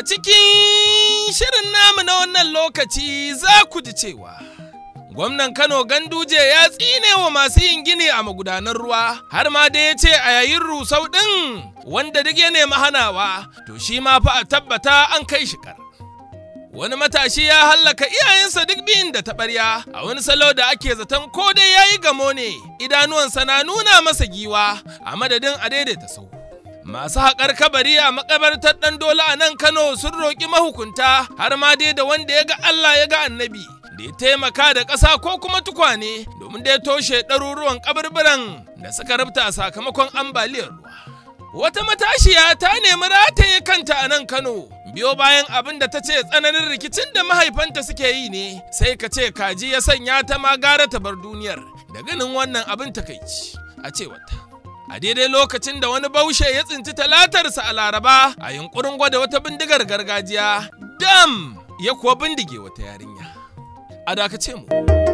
cikin shirin namu na wannan lokaci za ku ji cewa gwamnan Kano Ganduje ya tsine wa masu yin gini a magudanan ruwa har ma da ya ce a yayin rusau ɗin wanda duk ya nemi hanawa to shi ma fa a tabbata an kai shi kar. Wani matashi ya hallaka iyayensa duk biyun da taɓarya a wani salo da ake zaton ko dai ya yi gamo ne idanuwansa na nuna masa giwa a madadin a daidaita sau. Masu haƙar kabari a makabartar ɗan dole a nan Kano sun roƙi mahukunta har ma dai da wanda ya ga Allah ya ga annabi da ya taimaka da ƙasa ko kuma tukwane domin da ya toshe ɗaruruwan kaburburan da suka rubuta sakamakon ambaliyar ruwa. Wata matashiya ta nemi rataye kanta a nan Kano biyo bayan abin da ta ce tsananin rikicin da mahaifanta suke yi ne sai ka ce kaji ya sanya ta ma gara ta bar duniyar da ganin wannan abin takaici a cewarta. A daidai lokacin da wani baushe ya tsinci talatarsa a Laraba a yunkurin gwada wata bindigar gargajiya, dam ya kuwa bindige wata yarinya. A dakace mu.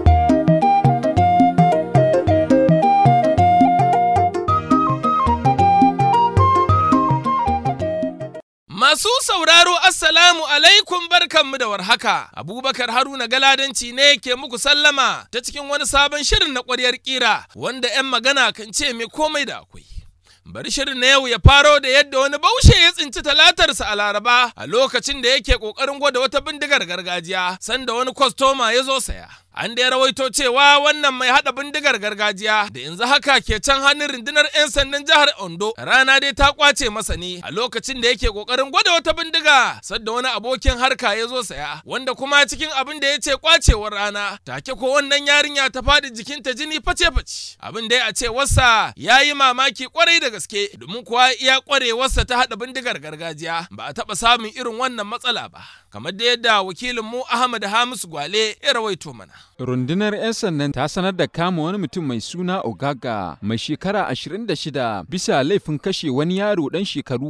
Masu sauraro Assalamu alaikum barkanmu da warhaka. Abubakar Haruna Galadanci ne ke muku sallama ta cikin wani sabon shirin na ƙwaryar ƙira wanda 'yan magana kan ce mai komai da akwai. Bari shirin na yau ya faro da yadda wani baushe ya tsinci talatarsa a Laraba a lokacin da yake ƙoƙarin gwada wata bindigar gargajiya sanda wani kwastoma ya zo saya. An da ya rawaito cewa wannan mai haɗa bindigar gargajiya da yanzu haka ke can hannun rundunar 'yan sandan jihar Ondo rana dai ta kwace masa ne a lokacin da yake kokarin gwada wata bindiga sadda wani abokin harka ya zo saya wanda kuma cikin abin da ya ce kwacewar rana take ko wannan yarinya ta faɗi jikinta jini face-face abin da a ce wasa ya yi mamaki kwarai da gaske domin kuwa iya kwarewarsa ta haɗa bindigar gargajiya ba a taɓa samun irin wannan matsala ba kamar da yadda wakilinmu Ahmad Hamisu Gwale ya rawaito mana. Rundunar 'yan sandan ta sanar da kama wani mutum mai suna Ogaga mai shekara 26 bisa laifin kashe wani yaro ɗan shekaru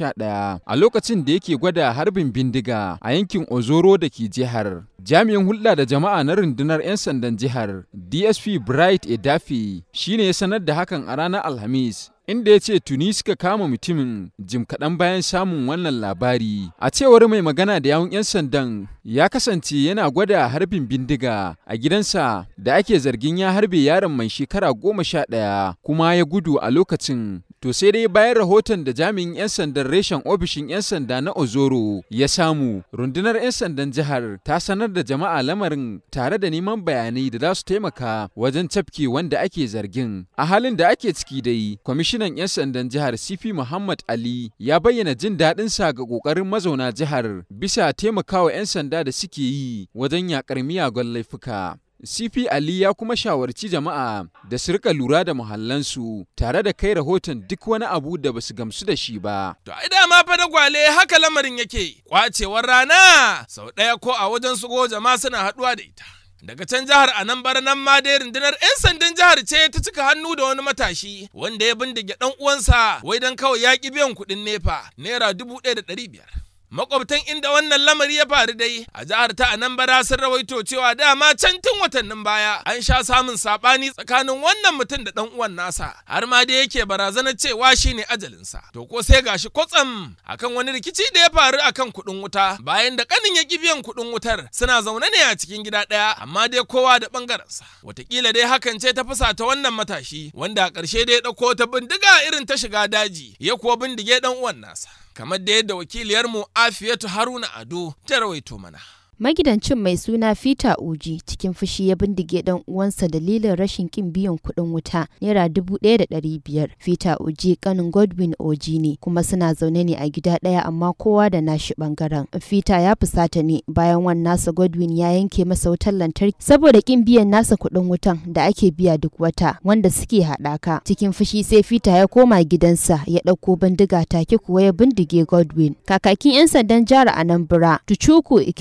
11 a lokacin da yake gwada harbin bindiga a yankin Ozoro da ke jihar. Jami'in hulɗa da jama'a na rundunar 'yan sandan jihar DSP Bright Edafi shine ya sanar da hakan a ranar Alhamis inda ya ce tuni suka kama mutumin jim kaɗan bayan samun wannan labari. A cewar mai magana da yawun 'yan sandan ya kasance yana gwada harbin bindiga a gidansa da ake zargin ya harbe yaron mai shekara goma sha ɗaya kuma ya gudu a lokacin To sai dai bayan rahoton da jami'in 'yan sandan reshen ofishin 'yan sanda na Ozoro ya samu, rundunar 'yan sandan jihar ta sanar da jama'a lamarin tare da neman bayanai da za su taimaka wajen cafke wanda ake zargin. A halin da ake ciki dai, kwamishinan 'yan sandan jihar CP Muhammad Ali ya bayyana jin daɗinsa ga ƙoƙarin mazauna jihar bisa taimakawa 'yan sanda da suke yi wajen yaƙar miyagun laifuka. CP Ali ya kuma shawarci jama'a da su rika lura da muhallansu tare da kai rahoton duk wani abu da basu gamsu da shi ba. To ai dama fa da gwale haka lamarin yake kwacewar rana sau ɗaya ko a wajen su jama'a suna haɗuwa da ita. Daga can jihar Anambra nan ma dai rundunar 'yan sandan jihar ce ta cika hannu da wani matashi wanda ya bindige ɗan uwansa wai dan kawai ya ƙi biyan kuɗin nefa naira dubu ɗaya da ɗari biyar. makwabtan inda wannan lamari ya faru dai a jihar ta anambra sun rawaito cewa dama can tun watannin baya an sha samun sabani tsakanin wannan mutum da dan uwan nasa har ma dai yake barazanar cewa shine ajalinsa to ko sai gashi kwatsam akan wani rikici da ya faru akan kuɗin wuta bayan da kanin ya biyan kuɗin wutar suna zaune ne a cikin gida ɗaya amma dai kowa da ɓangarensa watakila dai hakan ce ta fusata wannan matashi wanda a ƙarshe dai ya ɗauko ta bindiga irin ta shiga daji ya kuwa bindige dan uwan nasa kamar da yadda wakiliyarmu Afiyatu Haruna Ado ta rawaito mana. Magidancin mai suna Fita Uji cikin fushi ya bindige dan uwansa dalilin rashin kin biyan kuɗin wuta naira dubu ɗaya da ɗari biyar. Fita Uji kanin Godwin Oji ne kuma suna zaune ne a gida ɗaya amma kowa da nashi ɓangaren. Fita ya fusata ne bayan wan nasa Godwin ya yanke masa wutar lantarki saboda kin biyan nasa kuɗin wutan da ake biya duk wata wanda suke haɗaka. Cikin fushi sai Fita ya koma gidansa ya ɗauko bindiga take kuwa ya bindige Godwin. Kakakin 'yan sandan jihar Anambra Tuchuku Ikenga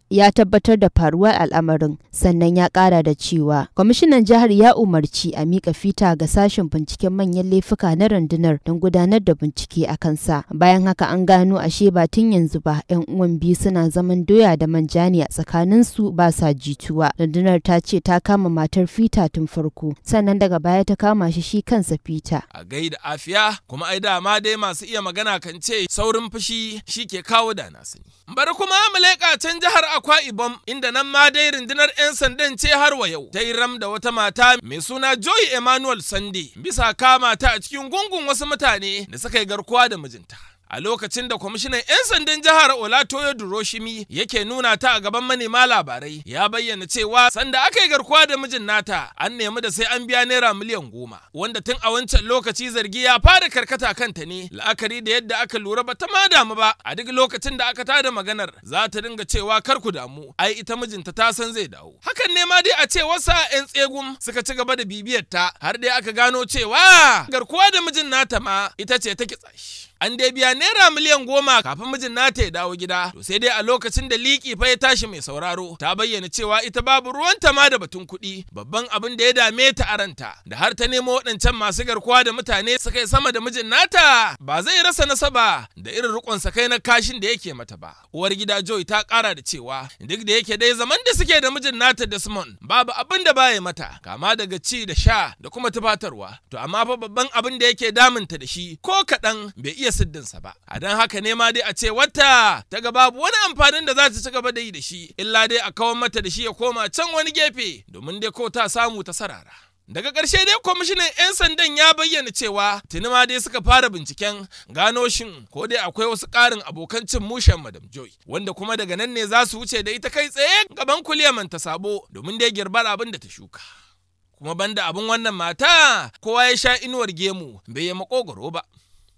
ya tabbatar da faruwar al'amarin sannan ya kara da cewa kwamishinan jihar ya umarci a mika fita ga sashen binciken manyan laifuka na rundunar don gudanar da bincike a kansa bayan haka an gano ashe ba tun yanzu ba yan uwan biyu suna zaman doya da manja ne a tsakanin su ba sa jituwa rundunar ta ce ta kama matar fita tun farko sannan daga baya ta kama shi shi kansa fita a gaida afiya kuma ai dama dai masu iya magana kan ce saurin fushi shi ke kawo da na sani bari kuma mu leƙa can jihar akwa ibom inda nan ma dai rundunar 'yan sandan ce har wa yau ta yi ram da wata mata mai suna joy emmanuel sande bisa kama ta a cikin gungun wasu mutane da suka yi garkuwa da mijinta a lokacin da kwamishinan 'yan sandan jihar olatoyo duroshimi yake nuna ta a gaban manema labarai ya bayyana cewa sanda aka yi garkuwa da mijin nata an nemi da sai an biya naira miliyan goma wanda tun a wancan lokaci zargi ya fara karkata kanta ne la'akari da yadda aka lura ba ta ma damu ba a duk lokacin da aka tada maganar za ta dinga cewa kar ku damu ai ita mijinta ta san zai dawo hakan ne ma dai a ce wasa 'yan tsegum suka ci gaba da bibiyar ta har dai aka gano cewa garkuwa da mijin nata ma ita ce ta kitsa shi an dai biya naira miliyan goma kafin mijin nata ya dawo gida to sai dai a lokacin da liki fa ya tashi mai sauraro ta bayyana cewa ita babu ruwanta ma da batun kuɗi babban abin da ya dame ta a ranta da har ta nemo waɗancan masu garkuwa da mutane suka yi sama da mijin nata ba zai rasa nasaba da irin rikon kai na kashin da yake mata ba uwar gida joy ta ƙara da cewa duk da yake dai zaman da suke da mijin nata desmond babu abin da baya mata kama daga ci da sha da kuma tufatarwa to amma fa babban abin da yake damunta da shi ko kaɗan bai iya iya siddinsa ba a don haka ne ma dai a ce wata ta ga babu wani amfanin da za ta ci gaba da yi da shi illa dai a kawar mata da shi ya koma can wani gefe domin dai ko ta samu ta sarara daga ƙarshe dai kwamishinan 'yan sandan ya bayyana cewa tuni ma dai suka fara binciken gano shin ko dai akwai wasu ƙarin abokan cin mushen madam joy wanda kuma daga nan ne za su wuce da ita kai tsaye gaban kuliyaman ta sabo domin dai girbar abin da ta shuka kuma banda abin wannan mata kowa ya sha inuwar gemu bai yi makogoro ba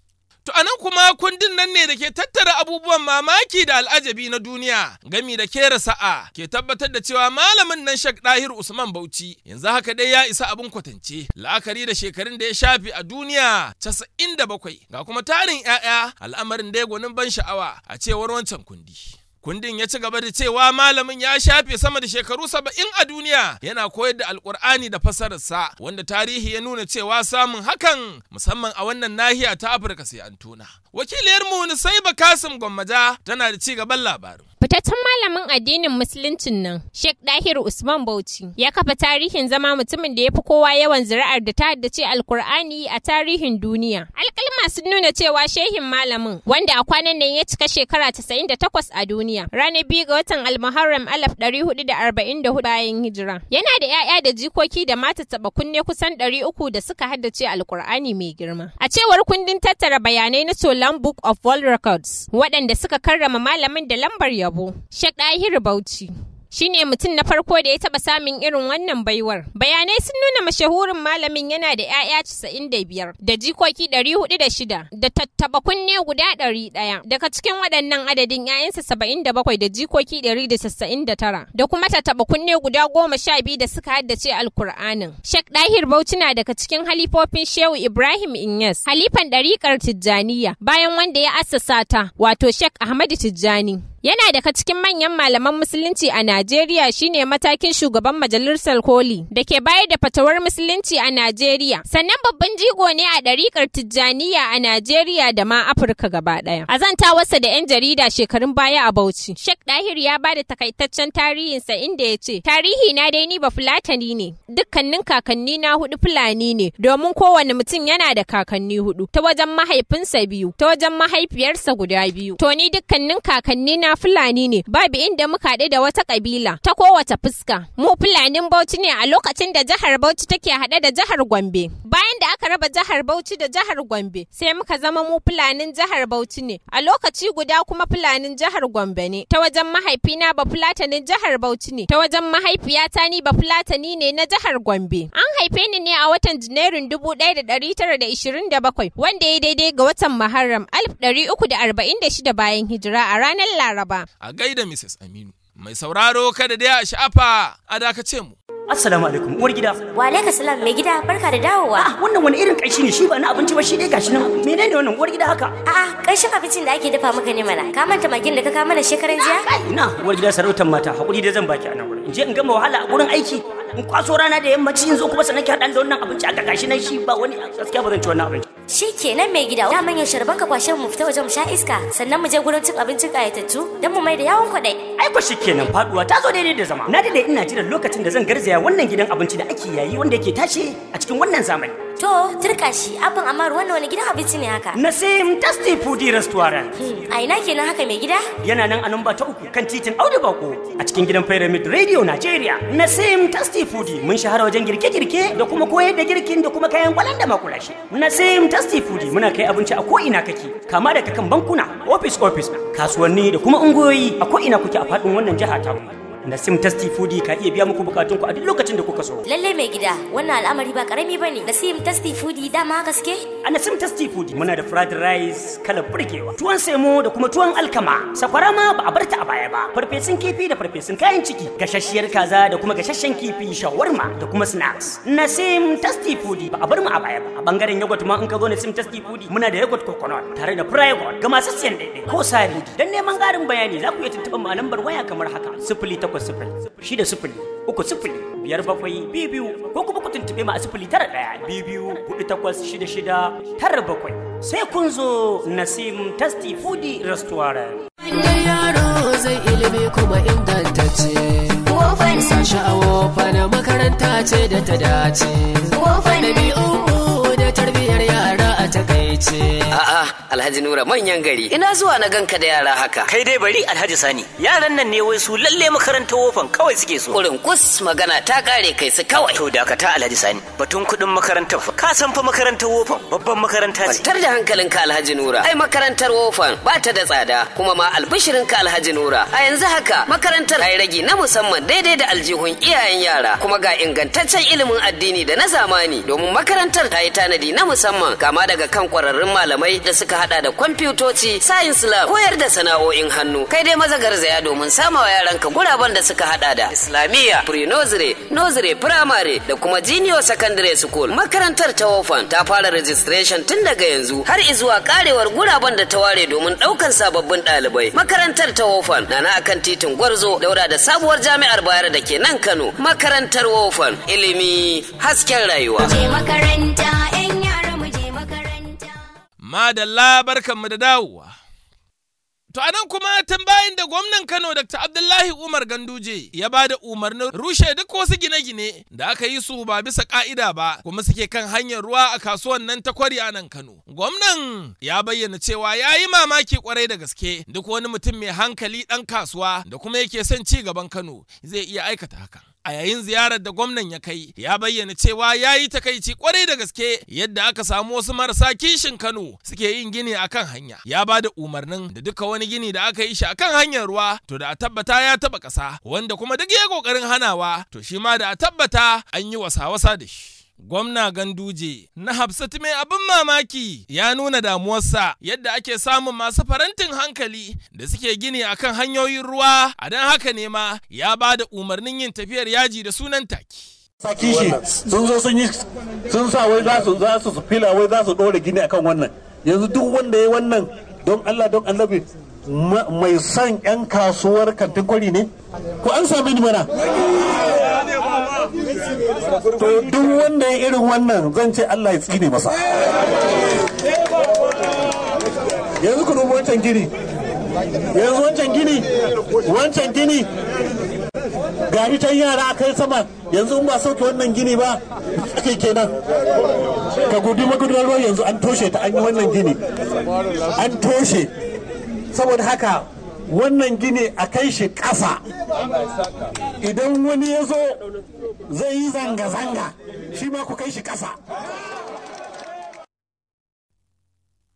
To anan kuma kundin nan ne da ke tattara abubuwan mamaki da al'ajabi na duniya gami da kera sa'a ke tabbatar da cewa malamin nan Shak Dahir Usman Bauchi yanzu haka dai ya isa abin kwatance la'akari da shekarun da ya shafi a duniya 97 ga kuma tarin 'ya'ya al'amarin da ya gwanin ban sha'awa a cewar wancan kundi. Kundin ya ci gaba da cewa malamin ya shafe sama da shekaru saba'in a duniya yana koyar da alkur'ani da fasararsa wanda tarihi ya nuna cewa samun hakan musamman a wannan nahiya ta Afirka sai an tuna. Wakiliyarmu Nusaiba Kasim Gwammaja tana da ci gaban labarin. Fitaccen malamin addinin musuluncin nan, Sheikh Dahir Usman Bauchi, ya kafa tarihin zama mutumin da ya fi kowa yawan zuri'ar da ta haddace Alkur'ani a tarihin duniya. Alƙalma sun nuna cewa shehin malamin, wanda a kwanan nan ya cika shekara 98 a duniya, ranar biyu ga watan Almuharram 1444 bayan hijira. Yana da 'ya'ya da jikoki da mata taɓa kunne kusan 300 da suka haddace Alkur'ani mai girma. A cewar kundin tattara bayanai na Solan Book of World Records, waɗanda suka karrama malamin da lambar yabo. yabo. Sheikh Dahir Bauchi. Shi ne mutum na farko da ya taɓa samun irin wannan baiwar. Bayanai sun nuna mashahurin malamin yana da 'ya'ya casa'in da biyar, da jikoki ɗari hudu da shida, da tattaɓa kunne guda ɗari ɗaya. Daga cikin waɗannan adadin 'ya'yansa saba'in da bakwai da jikoki ɗari da casa'in da tara, da kuma tattaɓa kunne guda goma sha biyu da suka haddace Alkur'anin. Sheikh Dahir Bauchi na daga cikin halifofin Shehu Ibrahim Inyas, halifan ɗariƙar Tijjaniya, bayan wanda ya assasa ta, wato Sheikh Ahmadu Tijjani. Yana daga cikin manyan malaman musulunci a Najeriya shine matakin shugaban majalisar koli da ke bayar da fatawar musulunci a Najeriya. Sannan babban jigo ne a ɗariƙar Tijjaniya a Najeriya da ma Afirka gaba ɗaya. A zantawarsa da 'yan jarida shekarun baya a Bauchi. Sheikh Dahir ya ba da takaitaccen tarihinsa inda ya ce, Tarihi na dai ni ba Fulatani ne, dukkanin kakanni na hudu Fulani ne, domin kowane mutum yana da kakanni hudu, ta wajen mahaifinsa biyu, ta wajen mahaifiyarsa guda biyu. To ni dukkanin kakanni na Fulani ne, babu inda muka haɗu da wata ƙabila ta kowace fuska. Mu Fulanin Bauchi ne a lokacin da jihar Bauchi take haɗe da jihar Gombe. Bayan da aka raba jihar Bauchi da jihar Gombe, sai muka zama mu Fulanin jihar Bauchi ne. A lokaci guda kuma Fulanin jihar Gombe ne. Ta wajen mahaifina ba Fulatanin jihar Bauchi ne. Ta wajen mahaifiyata ni ba Fulatani ne na jihar Gombe. An haife ni ne a watan Janairun dubu ɗaya da ɗari tara da ishirin da bakwai, wanda ya daidai ga watan Muharram alif ɗari uku da arba'in da shida bayan hijira a ranar Laraba. A gaida Mrs. Aminu. Mai sauraro kada dai a sha'afa a dakace mu. Assalamu alaikum uwar gida. Wa alaikum salam mai gida barka da dawowa. Ah wannan wani irin ƙanshi ne shi ba na abinci ba shi dai gashi nan. Menene wannan uwar gida haka? A'a ƙarshen abincin da ake dafa maka ne mana. Ka manta magin da ka kawo mana shekaran jiya? Ina uwar gida sarautar mata hakuri dai zan baki a nan wurin. In je in gama wahala a gurin aiki. In kwaso rana da yammaci in zo kuma sannan ki haɗa da wannan abinci aka gashi nan shi ba wani gaskiya ba zan ci wannan abinci. Shi kenan mai gida. Da manyan sharban ka kwashe mu fita waje mu sha iska sannan mu je gurin cin abincin ƙayatattu don mu mai da yawon kwaɗai. Ai ko shikenan faduwa ta zo daidai da zama. Na dade ina jiran lokacin da zan garzaya wannan gidan abinci da ake yayi wanda yake tashi a cikin wannan zamani. To turka shi abin amma wannan wani gidan abinci ne haka. Nasim Tasty Foodie Restaurant. A ina kenan haka mai gida? Yana nan a namba ta uku kan titin Audu Bako a cikin gidan Pyramid Radio Nigeria. Nasim Tasty Foodie mun shahara wajen girke-girke da kuma koyar da girkin da kuma kayan kwalan da makulashi. Nasim Tasty Foodie muna kai abinci a ko'ina kake kama daga kan bankuna, office office, kasuwanni da kuma ungoyi a ko'ina kuke a faɗin wannan jiha ta mu. Nasim Tasty Foodie ka iya biya muku bukatun ku a duk lokacin da kuka so. Lallai mai gida wannan al'amari ba karami bane. Nasim Tasty Foodie dama gaske? A Nasim Tasty Foodie muna da fried rice kala burgewa, tuwon semo da kuma tuwon alkama. Sakwara ma ba a bar ta a baya ba. Farfesun kifi da farfesun kayan ciki, gashasshiyar kaza da kuma gashashen kifi, shawarma da kuma snacks. Nasim Tasty Foodie ba a bar mu a baya ba. A bangaren yogurt ma in ka zo Nasim Tasty Foodie muna da yogurt coconut tare da private ga masu siyan daidai ko sari. Dan neman ƙarin bayani za ku iya tuntuɓar mu a lambar waya kamar haka. Sifili takwas sifili shida sifili uku sifili biyar bakwai biyu biyu ko kuma ku tuntuɓe mu a sifili tara ɗaya biyu biyu hudu takwas shida shida tara bakwai sai kun zo Nasim Tasty Foodie Restaurant. Inda yaro zai ilimi kuma ingantacce. Wofan sashi a wofa na makaranta ce da ta dace. Wofan ɗabi'u da tarbiyyar yara a takaice. A'a, Alhaji Nura manyan gari. Ina zuwa na ganka da yara haka. Kai dai bari Alhaji Sani. Yaran nan ne wai su lalle makarantar wofan kawai suke so. Kurin kus magana ta kare kai su kawai. To dakata Alhaji Sani. Batun kuɗin makarantar fa. Ka san fa makarantar wofan babban makaranta ce. Kwantar da hankalinka Alhaji Nura. Ai makarantar wofan ba ta da tsada kuma ma albishirinka Alhaji Nura. A yanzu haka makarantar ai ragi na musamman daidai da aljihun iyayen yara kuma ga ingantaccen ilimin addini da na zamani domin makarantar ta yi tanadi na musamman kama daga kan kwararrun malamai da suka hada da kwamfutoci, science lab, koyar da sana'o'in hannu. Kai dai maza garzaya domin samawa yaranka guraben da suka hada da Islamiyya, pre-nursery, nursery, primary da kuma junior secondary school. Makarantar ta Wofan ta fara registration tun daga yanzu har izuwa karewar guraben da ta ware domin daukan sababbin ɗalibai. Makarantar ta Wofan na na akan titin Gwarzo daura da sabuwar jami'ar Bayero da ke nan Kano. Makarantar Wofan ilimi hasken rayuwa. Je makaranta 'yan yara mu je makaranta. Madalla barkanmu da dawowa. To anan kuma tun bayan da gwamnan Kano Dr. Abdullahi Umar Ganduje ya ba da umarnin rushe duk wasu gine-gine da aka yi su ba bisa ka'ida ba kuma suke kan hanyar ruwa a kasuwan nan ta kwari a nan Kano. Gwamnan ya bayyana cewa ya yi mamaki kwarai da gaske duk wani mutum mai hankali ɗan kasuwa da kuma yake son ci gaban Kano zai iya aikata hakan. a yayin ziyarar da gwamnan ya kai ya bayyana cewa ya yi takaici kwarai da gaske yadda aka samu wasu marasa kishin kano suke yin gini akan hanya ya ba da umarnin da duka wani gini da aka yi shi akan hanyar ruwa to da a tabbata ya taba ƙasa wanda kuma duk ya kokarin hanawa to shi ma da a tabbata an yi wasa-wasa da shi Gwamna Ganduje na Hafsat mai abin mamaki ya nuna damuwarsa yadda ake samun masu farantin hankali da suke gini akan hanyoyin ruwa a don haka ne ma ya ba da umarnin yin tafiyar yaji da sunan taki. saki shi sun zo sun yi sun sa wai za su za su fila wai za su dore gini akan wannan yanzu duk wanda ya wannan don Allah don annabi mai son yan kasuwar kantin kwari ne ko an sami ni mana to duk wanda ya irin wannan zan ce Allah ya tsine masa yanzu ku dubi wancan gini yanzu wancan gini wancan gini gari can yara a kai sama yanzu in ba sauke wannan gini ba ake kenan ka gudu magudanar ruwa yanzu an toshe ta an yi wannan gini an toshe saboda haka wannan gini a kai shi ƙasa idan wani ya zo zai yi zanga-zanga shi ma ku kai shi ƙasa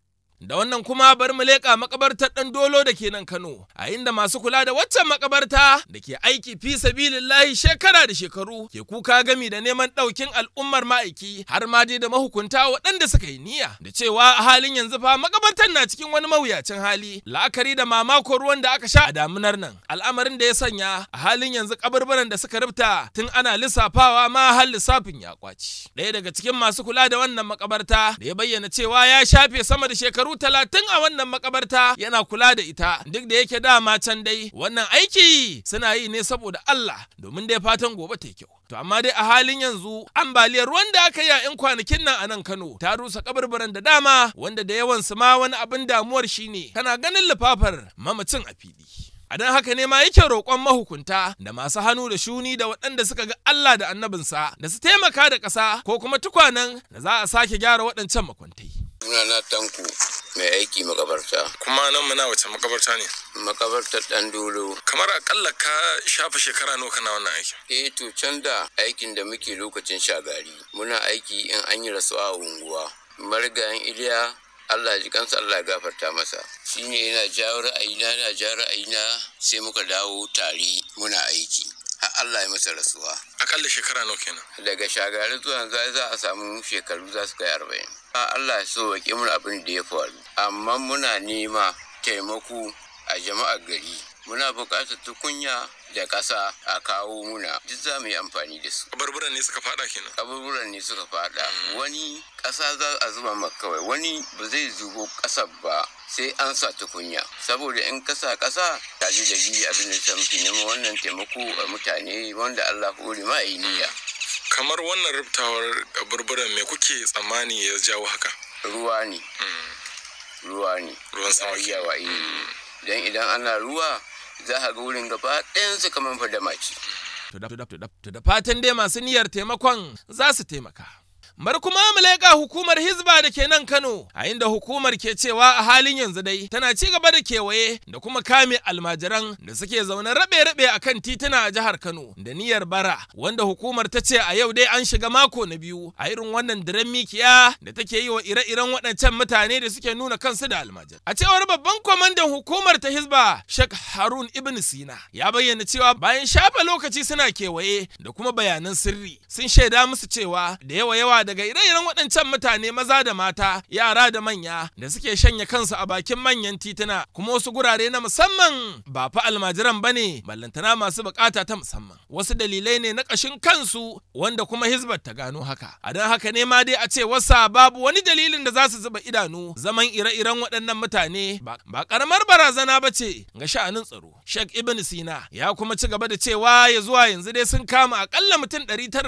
Da wannan kuma bari mu leƙa makabartar ɗan dolo da ke nan Kano, a inda masu kula da waccan makabarta da ke aiki fi sabilillahi shekara da shekaru ke kuka gami da neman ɗaukin al'ummar ma'aiki har ma dai da mahukunta waɗanda suka yi niyya da cewa a halin yanzu fa makabartar na cikin wani mawuyacin hali la'akari da mamakon ruwan da aka sha a damunar nan al'amarin da ya sanya a halin yanzu kabarbaran da suka rubta tun ana lissafawa ma har lissafin ya kwaci ɗaya daga cikin masu kula da wannan makabarta da ya bayyana cewa ya shafe sama da shekaru talatin a wannan makabarta yana kula da ita duk da yake dama can dai wannan aiki suna yi ne saboda Allah domin dai fatan gobe ta kyau To amma dai a halin yanzu ambaliyar ruwan da aka yi a 'yan kwanakin nan a nan Kano ta rusa kabarbaran da dama wanda da yawan su ma wani abin damuwar shine kana ganin lifafar mamacin a fili. A don haka ne ma yake roƙon mahukunta da masu hannu da shuni da waɗanda suka ga Allah da annabinsa da su taimaka da ƙasa ko kuma tukwanen da za a sake gyara waɗancan makwantai. Sunana Tanko mai aiki makabarta. Kuma nan muna wace makabarta ne? Makabartar ɗan dolo. Kamar akalla ka shafa shekara nawa kana wannan aikin? Eh to can da aikin da muke lokacin shagari. Muna aiki in an yi rasuwa a unguwa. Marigayen Iliya Allah ji kansa Allah ya gafarta masa. Shi ne yana jawo ra'ayina yana jawo ra'ayina sai muka dawo tare muna aiki. Har Allah ya masa rasuwa. Akalla shekara nawa kenan? Daga shagari zuwa za za a samu shekaru za su kai arba'in. Allah ya so wa mun abin da ya faru. Amma muna nema taimako a jama'ar gari. Muna buƙatar tukunya da ƙasa a kawo muna duk za mu yi amfani da su. Kaburburan ne suka fada kenan. Kaburburan ne suka fada. Wani ƙasa za a zuba maka kawai wani ba zai zubo ƙasar ba sai an sa tukunya saboda in kasa ƙasa ta ji da biyu abin da ta muke neman wannan taimako a mutane wanda Allah hore ma yi niyya. Kamar wannan rubtawar kaburburan me kuke tsammani ya jawo haka? Ruwa ne. Ruwa ne. Ruwan sama yawa Don idan ana ruwa za a ga wurin gaba ɗayansu kamar fadamaci. To da fatan dai masu niyyar taimakon za su taimaka. Bar kuma mu leƙa hukumar Hizba da ke nan Kano, a inda hukumar ke cewa a halin yanzu dai tana ci gaba da kewaye da kuma kame almajiran da suke zaune rabe-rabe a kan tituna a jihar Kano da niyyar bara, wanda hukumar ta ce a yau dai an shiga mako na biyu a irin wannan diren mikiya da take yi wa ire-iren waɗancan mutane da suke nuna kansu da almajir. A cewar babban kwamandan hukumar ta Hizba, Sheikh Harun Ibn Sina, ya bayyana cewa bayan shafa lokaci suna kewaye da kuma bayanan sirri, sun shaida musu cewa da yawa-yawa daga ire-iren waɗancan mutane maza da mata yara da manya da suke shanya kansu a bakin manyan tituna kuma wasu gurare na musamman ba fa almajiran ba ne ballantana masu bukata ta musamman wasu dalilai ne na ƙashin kansu wanda kuma hizbar ta gano haka a don haka ne ma dai a ce wasa babu wani dalilin da za su zuba idanu zaman ire-iren waɗannan mutane ba ƙaramar barazana ba ce ga sha'anin tsaro Sheikh Ibn Sina ya kuma ci gaba da cewa ya zuwa yanzu dai sun kama akalla mutum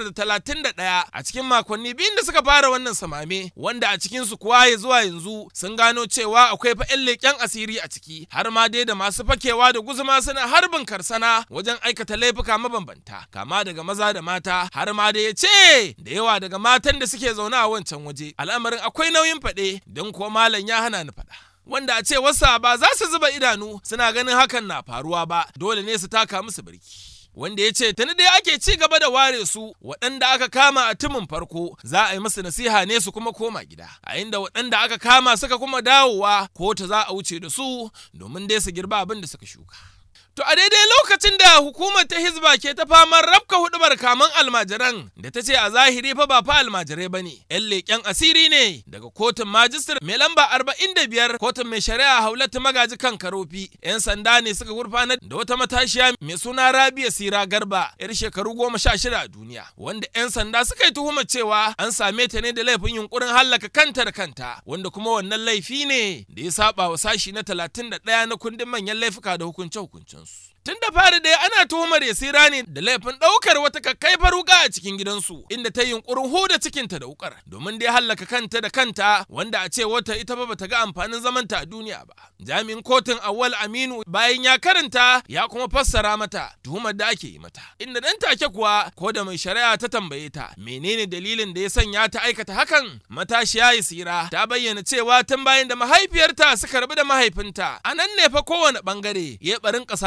931 a cikin makonni biyun da suka fara wannan samame wanda a cikinsu kuwa ya zuwa yanzu sun gano cewa akwai fa 'yan leƙen asiri a ciki har ma dai da masu fakewa da guzuma suna harbin karsana wajen aikata laifuka mabambanta kama daga maza da mata har ma da ya ce da yawa daga matan da suke zaune a wancan waje al'amarin akwai nauyin faɗe don kuwa malam ya hana ni faɗa. wanda a ce wasa ba za su zuba idanu suna ganin hakan na faruwa ba dole ne su taka musu birki. wanda ya ce tuni dai ake ci gaba da ware su waɗanda aka kama a tumin farko za a yi musu nasiha ne su kuma koma gida a inda waɗanda aka kama suka kuma dawowa ko ta za a wuce da su domin dai su girba abin da suka shuka To a daidai lokacin da hukumar ta Hizba ke ta faman rafka hudubar kaman almajiran da ta ce a zahiri fa ba fa almajirai ba ne, ‘yan leƙen asiri ne daga kotun majistar mai lamba arba'in da biyar kotun mai shari'a haulatu magaji kan karofi. ‘Yan sanda ne suka gurfanar da wata matashiya mai suna Rabia Sira Garba, ‘yar shekaru goma sha shida a duniya, wanda ‘yan sanda suka yi tuhumar cewa an same ta ne da laifin yunkurin hallaka kanta da kanta, wanda kuma wannan laifi ne da ya saba wa sashi na talatin da ɗaya na kundin manyan laifuka da hukunce-hukuncen Tun da fari dai ana tuhumar Yasira ne da laifin ɗaukar wata kakkaifar wuka a cikin gidansu inda ta yunkurin huda cikinta da wukar domin dai hallaka kanta da kanta wanda a ce wata ita ba bata ga amfanin zamanta a duniya ba. Jami'in kotun Awwal Aminu bayan ya karanta ya kuma fassara mata tuhumar da ake yi mata. Inda dan take kuwa ko da mai shari'a ta tambaye ta menene dalilin da ya sanya ta aikata hakan matashiya Yasira ta bayyana cewa tun bayan da mahaifiyarta suka rabu da mahaifinta a nan ne fa kowane bangare ya barin ƙasa-ƙasa da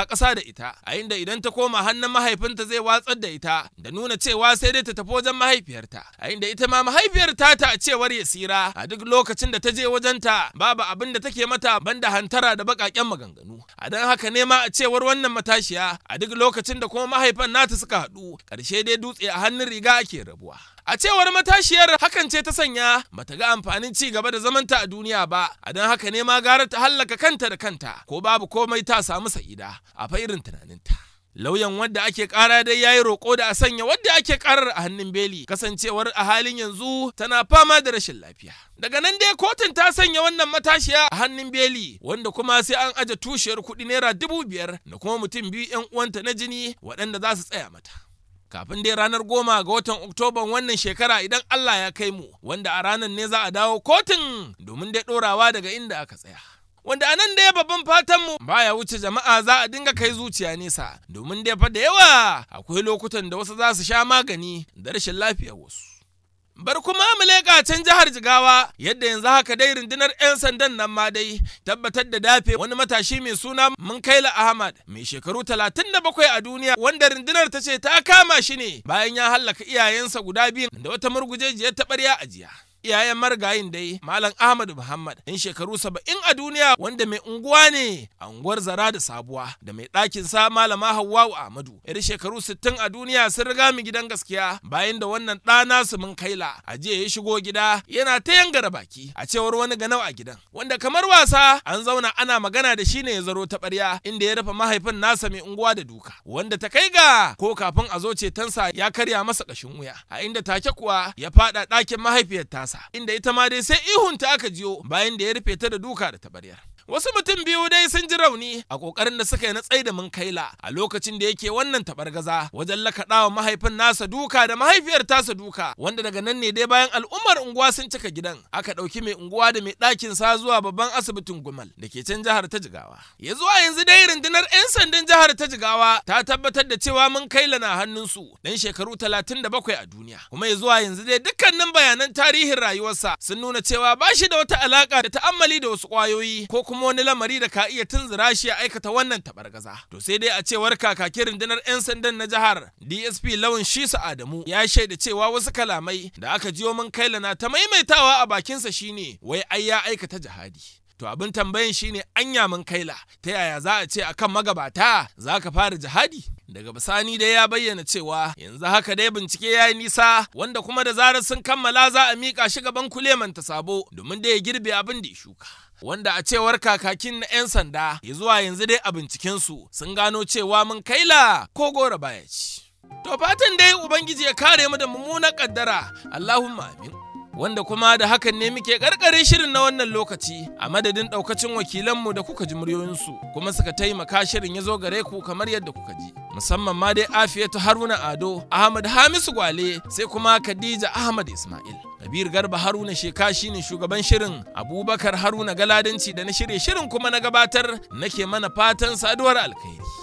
ita a inda idan ta koma hannun mahaifinta zai watsar da ita da nuna cewa sai dai ta tafi wajen mahaifiyarta a inda ita ma mahaifiyar ta ta a cewar Yasira a duk lokacin da ta je wajenta babu abin da take mata banda hantara da baƙaƙen maganganu a don haka ne ma a cewar wannan matashiya a duk lokacin da kuma mahaifan nata suka haɗu ƙarshe dai dutse a hannun riga ake rabuwa A cewar matashiyar hakan ce ta sanya bata ga amfanin ci gaba da zamanta a duniya ba, a don haka ne ma gara ta hallaka kanta da kanta, ko babu komai ta samu sa'ida a fa irin tunaninta. Lauyan wadda ake kara dai yayi roƙo da a sanya wadda ake karar a hannun beli kasancewar a halin yanzu tana fama da rashin lafiya. Daga nan dai kotun ta sanya wannan matashiya a hannun beli wanda kuma sai an aje tushiyar kuɗi naira dubu biyar da kuma mutum biyu 'yan uwanta na jini waɗanda za su tsaya mata. kafin dai ranar goma ga watan oktoban wannan shekara idan Allah ya kai mu wanda a ranar ne za a dawo kotun domin dai ɗorawa daga inda aka tsaya. Wanda a nan dai babban fatanmu baya wuce jama'a za a dinga kai zuciya nesa domin dai fa da yawa akwai lokutan da wasu za su sha magani da rashin lafiyar wasu. Bar kuma mu leƙa can jihar Jigawa yadda yanzu haka dai rundunar 'yan sandan nan ma dai tabbatar da dafe wani matashi mai suna Munkaila Ahmad mai shekaru 37 a duniya wanda rundunar ta ce ta kama shi ne bayan ya hallaka iyayensa guda biyu da wata murgujejiyar taɓarya a jiya. iyayen marigayin dai Malam Ahmad Muhammad ɗan shekaru saba'in a duniya wanda mai unguwa ne a unguwar Zara da Sabuwa da mai ɗakin sa Malama Hawwa'u Ahmadu yar shekaru sittin a duniya sun riga mu gidan gaskiya bayan da wannan ɗa nasu mun kaila a jiya ya shigo gida yana ta yangara baki a cewar wani ganau a gidan wanda kamar wasa an zauna ana magana da shi ne ya zaro taɓarya inda ya rufe mahaifin nasa mai unguwa da duka wanda ta kai ga ko kafin a zo cetonsa ya karya masa ƙashin wuya a inda take kuwa ya faɗa ɗakin mahaifiyar tasa nasa inda ita ma dai sai ihunta aka jiyo bayan da ya rufe ta da duka da tabaryar. Wasu mutum biyu dai sun ji rauni a kokarin da suka yi na tsaida mun kaila a lokacin da yake wannan tabargaza wajen lakaɗawa mahaifin nasa duka da mahaifiyar tasa duka wanda daga nan ne dai bayan al'ummar unguwa sun cika gidan aka ɗauki mai unguwa da mai ɗakin sa zuwa babban asibitin Gumal da ke can jihar ta Jigawa. Ya zuwa yanzu dai rundunar 'yan sandan jihar ta Jigawa ta tabbatar da cewa mun kaila na hannunsu dan shekaru 37 a duniya kuma ya zuwa yanzu dai dukkanin bayanan tarihin rayuwarsa sun nuna cewa ba shi da wata alaka da ta'ammali da wasu ƙwayoyi ko kuma wani lamari da ka iya tunzura shi ya aikata wannan tabargaza. To sai dai a cewar kakakin rundunar 'yan sandan na jihar DSP Lawan Shisa Adamu ya shaida cewa wasu kalamai da aka jiyo mun kaila na ta maimaitawa a bakinsa shine wai ai ya aikata jihadi. To abin tambayan shine anya mun kaila ta yaya za a ce akan magabata za ka fara jihadi? Daga bisani dai ya bayyana cewa yanzu haka dai bincike ya yi nisa wanda kuma da zarar sun kammala za a miƙa shi gaban kuleman ta sabo domin da ya girbe abin da ya shuka. Wanda a cewar kakakin na 'yan sanda ya zuwa yanzu dai a bincikensu sun gano cewa mun kaila ko gora baya ci. To fatan dai Ubangiji ya kare mu da mummunan kaddara Allahumma amin. wanda kuma da hakan ne muke karkare shirin na wannan lokaci a madadin daukacin wakilanmu da kuka ji muryoyinsu kuma suka taimaka shirin ya zo gare ku kamar yadda kuka ji musamman ma dai afiyatu haruna ado ahmad hamisu gwale sai kuma khadija ahmad ismail kabir garba haruna sheka shine shugaban shirin abubakar haruna galadanci da na shirye shirin kuma na gabatar nake mana fatan saduwar alkhairi